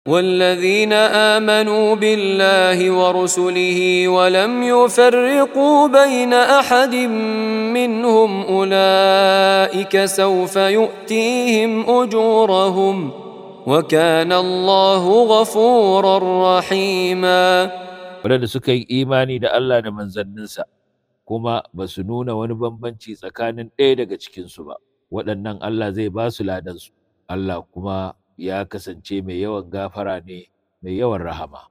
والذين امنوا بالله ورسله ولم يفرقوا بين احد منهم اولئك سوف يؤتيهم اجورهم وكان الله غفورا رحيما waɗanda suka yi imani da Allah da manzanninsa kuma ba su nuna wani bambanci tsakanin ɗaya daga cikinsu ba waɗannan Allah zai ba su ladansu Allah kuma ya kasance mai yawan gafara ne mai yawan rahama